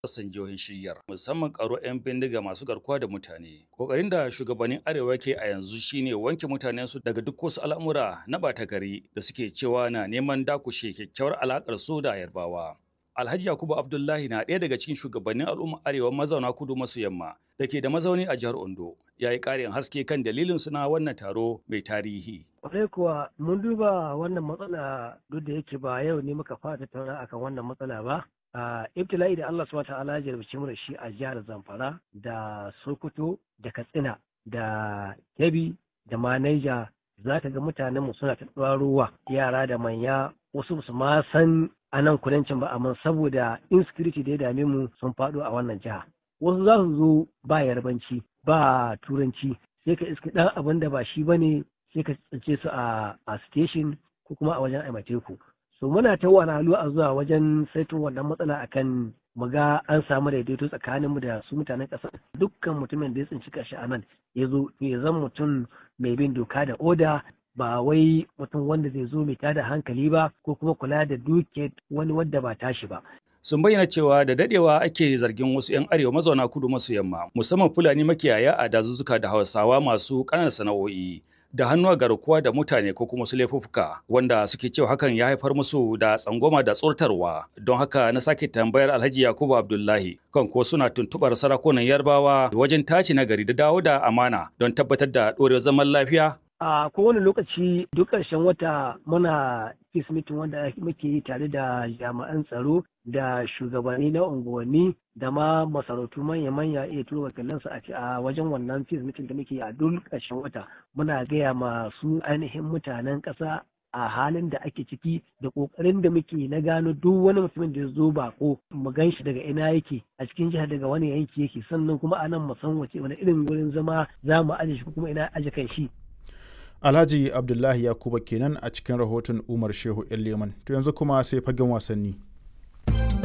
sassan jihohin shiryar musamman karo 'yan bindiga masu garkuwa da mutane. Kokarin da shugabannin Arewa ke a yanzu shine wanke mutanensu daga duk wasu al'amura na ɓata gari da suke cewa na neman dakushe kyakkyawar alaƙar su da Yarbawa. Alhaji Yakubu Abdullahi na ɗaya daga cikin shugabannin al'ummar Arewa mazauna kudu maso yamma da ke da mazauni a jihar Ondo. Ya yi ƙarin haske kan dalilin suna wannan taro mai tarihi. Kwarai kuwa mun duba wannan matsala duk da yake ba yau ne muka fara tattauna akan wannan matsala ba. Uh, ibtila'i da Allah subhanahu ta'ala ya jarabci mu da shi a jihar Zamfara da Sokoto da Katsina da Kebbi da ma Niger za ka ga mutanen mu suna ta ruwa yara da manya wasu su ma san a nan kudancin ba amma saboda insecurity da ya dame mu sun faɗo a wannan jiha wasu za su zo ba yarbanci ba turanci sai ka iska ɗan abin da ba shi bane sai ka tsince su a station ko kuma a wajen aimateku so muna ta wahalhalu a zuwa wajen saito wannan matsala akan mu ga an samu daidaito tsakaninmu da su mutanen ƙasa dukkan mutumin da ya tsinci kashi a nan ya zo ya zan mutum mai bin doka da oda ba wai mutum wanda zai zo mai tada hankali ba ko kuma kula da duke wani wadda ba tashi ba sun bayyana cewa da dadewa ake zargin wasu 'yan arewa mazauna kudu maso yamma musamman fulani makiyaya a dazuzzuka da hausawa masu ƙananan sana'o'i da hannu a garkuwa da mutane ko kuma su laifuffuka wanda suke cewa hakan ya haifar musu da tsangwama da tsortarwa don haka na sake tambayar alhaji yakubu abdullahi kan ko suna tuntubar sarakunan yarbawa wajen tace nagari da dawo da amana don tabbatar da ɗorewar zaman lafiya a kowane lokaci duk ƙarshen wata muna peace meeting wanda muke yi tare da jami'an tsaro da shugabanni na unguwanni da ma masarautu manya-manya iya turo wakilansu a wajen wannan peace meeting da muke yi a duk ƙarshen wata muna gaya masu ainihin mutanen ƙasa a halin da ake ciki da ƙoƙarin da muke na gano duk wani mutumin da ya zo bako mu gan shi daga ina yake a cikin jihar daga wani yanki yake sannan kuma a nan mu san wace wani irin wurin zama za mu aje shi kuma ina aje kan shi Alhaji Abdullahi Yakuba kenan a cikin rahoton Umar Shehu Leman. To yanzu kuma sai fagen wasanni.